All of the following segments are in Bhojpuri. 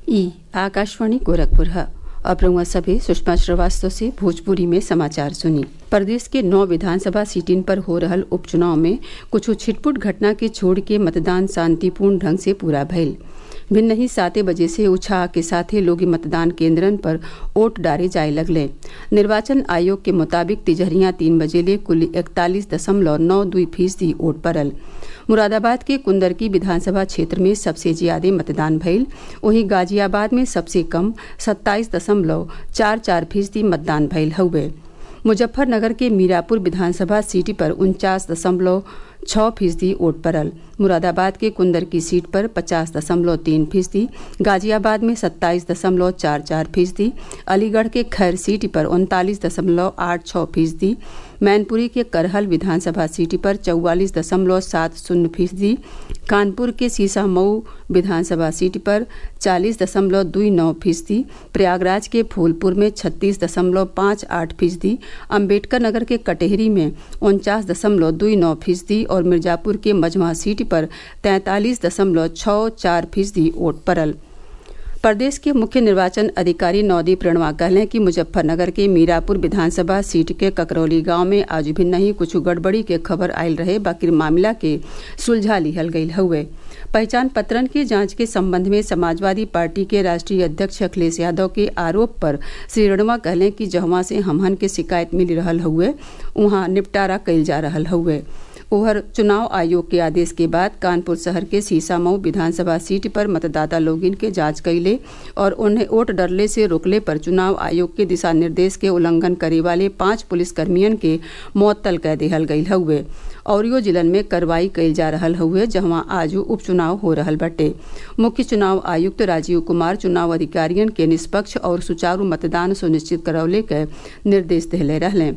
ई आकाशवाणी गोरखपुर है अब रउआ सभे सुषमा श्रीवास्तव से भोजपुरी में समाचार सुनी प्रदेश के नौ विधानसभा सीटिन पर हो रहल उपचुनाव में कुछ छिटपुट घटना के छोड़ के मतदान शांतिपूर्ण ढंग से पूरा भइल भिन्न ही साते बजे से उत्साह के साथे लोग मतदान केंद्रन पर वोट डाले जाए लगले निर्वाचन आयोग के मुताबिक तिजहरिया तीन बजे ले कुल इकतालीस दशमलव नौ दुई फीसदी वोट पड़ल मुरादाबाद के कुंदरकी विधानसभा क्षेत्र में सबसे ज्यादा मतदान भइल वहीं गाजियाबाद में सबसे कम सत्ताईस दशमलव चार चार फीसदी मतदान भइल हउवे मुजफ्फरनगर के मीरापुर विधानसभा सीट पर उनचास दशमलव छः फीसदी वोट पड़ल मुरादाबाद के कुंदर की सीट पर पचास दशमलव तीन फीसदी गाजियाबाद में सत्ताईस दशमलव चार चार फीसदी अलीगढ़ के खैर सीट पर उनतालीस दशमलव आठ छः फीसदी मैनपुरी के करहल विधानसभा सीट पर चौवालीस दशमलव सात शून्य फीसदी कानपुर के सीसा मऊ विधानसभा सीट पर चालीस दशमलव दुई नौ फीसदी प्रयागराज के फूलपुर में छत्तीस दशमलव पाँच आठ फीसदी अम्बेडकर नगर के कटेहरी में उनचास दशमलव दुई नौ फीसदी और मिर्जापुर के मझवा सीट पर तैंतालीस दशमलव छः चार फीसदी वोट पड़ल प्रदेश के मुख्य निर्वाचन अधिकारी नवदीप रणवा कहलें कि मुजफ्फरनगर के मीरापुर विधानसभा सीट के ककरौली गांव में आज भी नहीं कुछ गड़बड़ी के खबर आयल रहे बाकी मामला के सुलझा लिहल गयल हुए पहचान पत्रन के जांच के संबंध में समाजवादी पार्टी के राष्ट्रीय अध्यक्ष अखिलेश यादव के आरोप पर श्री रणवा कहलें कि जहवा से हमहन के शिकायत मिल रहल हुए वहां निपटारा कइल जा रहल हुए उधर चुनाव आयोग के आदेश के बाद कानपुर शहर के सीसामऊ विधानसभा सीट पर मतदाता लोगिन के जांच कैले और उन्हें वोट डरले से रोकले पर चुनाव आयोग के दिशा निर्देश के उल्लंघन करे वाले पांच पुलिसकर्मियन के मअतल कह दिहल गयल हुए औरियो जिलन में कार्रवाई कइल जा रहल हुए जहां आज उपचुनाव हो रहल बटे मुख्य चुनाव आयुक्त राजीव कुमार चुनाव अधिकारियन के निष्पक्ष और सुचारू मतदान सुनिश्चित करौले के निर्देश दिले रहले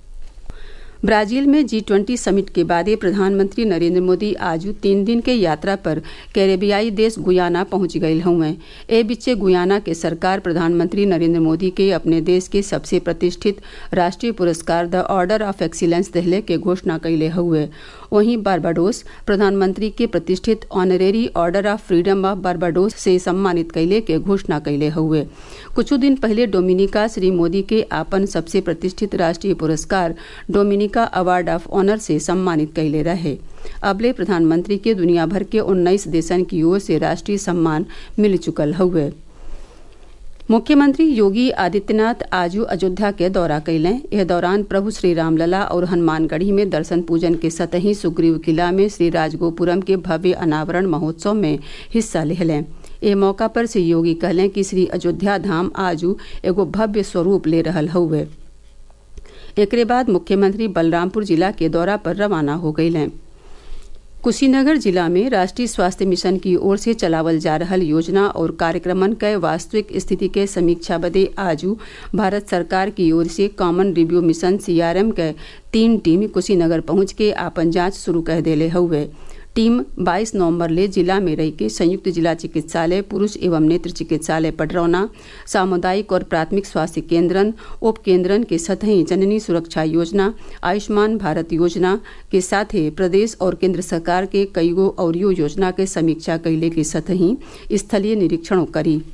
ब्राजील में जी ट्वेंटी समिट के बाद प्रधानमंत्री नरेंद्र मोदी आज तीन दिन के यात्रा पर कैरेबियाई देश गुयाना पहुंच गये हुए ए बीचे गुयाना के सरकार प्रधानमंत्री नरेंद्र मोदी के अपने देश के सबसे प्रतिष्ठित राष्ट्रीय पुरस्कार द ऑर्डर ऑफ एक्सीलेंस दिहले के घोषणा कैले हुए वहीं बारबाडोस प्रधानमंत्री के प्रतिष्ठित honorary order of freedom of Barbados से सम्मानित कैले के घोषणा कैले हुए कुछ दिन पहले डोमिनिका श्री मोदी के आपन सबसे प्रतिष्ठित राष्ट्रीय पुरस्कार डोमिनिका अवार्ड ऑफ ऑनर से सम्मानित कैले रहे अबले प्रधानमंत्री के दुनिया भर के उन्नीस देशन की ओर से राष्ट्रीय सम्मान मिल चुकल हुए मुख्यमंत्री योगी आदित्यनाथ आज अयोध्या के दौरा कैलें यह दौरान प्रभु श्री रामलला और हनुमानगढ़ी में दर्शन पूजन के सतही सुग्रीव किला में श्री राजगोपुरम के भव्य अनावरण महोत्सव में हिस्सा लें ए मौका पर श्री योगी कहलें कि श्री अयोध्या धाम आजू एगो भव्य स्वरूप ले रहल हुए एकरे बाद मुख्यमंत्री बलरामपुर जिला के दौरा पर रवाना हो गये कुशीनगर जिला में राष्ट्रीय स्वास्थ्य मिशन की ओर से चलावल जा रहल योजना और कार्यक्रमन के वास्तविक स्थिति के समीक्षा बदे आजू भारत सरकार की ओर से कॉमन रिव्यू मिशन सीआरएम के तीन टीम कुशीनगर पहुंच के आपन जांच शुरू कर देले हुए टीम 22 नवंबर ले जिला में रही के संयुक्त जिला चिकित्सालय पुरुष एवं नेत्र चिकित्सालय पटरौना सामुदायिक और प्राथमिक स्वास्थ्य केंद्रन उप केंद्रन के सतही जननी सुरक्षा योजना आयुष्मान भारत योजना के साथ ही प्रदेश और केंद्र सरकार के कईगो औरियो योजना के समीक्षा कैले के सतही स्थलीय निरीक्षणों करी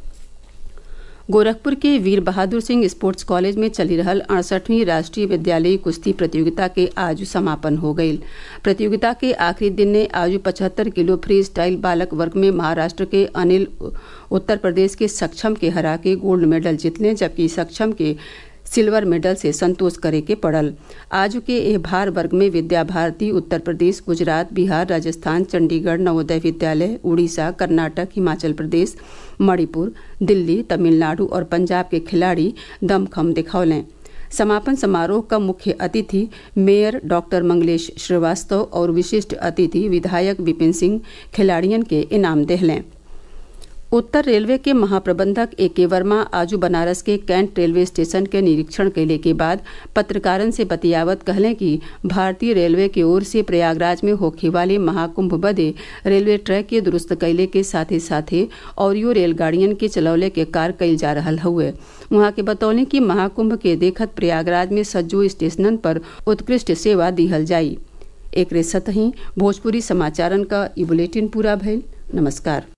गोरखपुर के वीर बहादुर सिंह स्पोर्ट्स कॉलेज में चली रहल अड़सठवीं राष्ट्रीय विद्यालयी कुश्ती प्रतियोगिता के आज समापन हो गई प्रतियोगिता के आखिरी दिन ने आज पचहत्तर किलो फ्री स्टाइल बालक वर्ग में महाराष्ट्र के अनिल उत्तर प्रदेश के सक्षम के हरा के गोल्ड मेडल जीतने जबकि सक्षम के सिल्वर मेडल से संतोष करे के पड़ल आज के एह भार वर्ग में विद्या भारती उत्तर प्रदेश गुजरात बिहार राजस्थान चंडीगढ़ नवोदय विद्यालय उड़ीसा कर्नाटक हिमाचल प्रदेश मणिपुर दिल्ली तमिलनाडु और पंजाब के खिलाड़ी दमखम दिखौलें समापन समारोह का मुख्य अतिथि मेयर डॉक्टर मंगलेश श्रीवास्तव और विशिष्ट अतिथि विधायक विपिन सिंह खिलाड़ियन के इनाम देहलें उत्तर रेलवे के महाप्रबंधक ए के वर्मा आजू बनारस के कैंट रेलवे स्टेशन के निरीक्षण कैले के बाद पत्रकारन से बतियावत कहले कि भारतीय रेलवे की ओर से प्रयागराज में होखे वाले महाकुंभ बदे रेलवे ट्रैक के दुरुस्त कैले के साथे साथे औरियो रेलगाड़ियन के चलौले के कार कैल जा रहा हुए वहां के बतौले कि महाकुंभ के देखत प्रयागराज में सज्जो स्टेशनन पर उत्कृष्ट सेवा दिहल जाई एक सतही भोजपुरी समाचारन का ई बुलेटिन पूरा भइल नमस्कार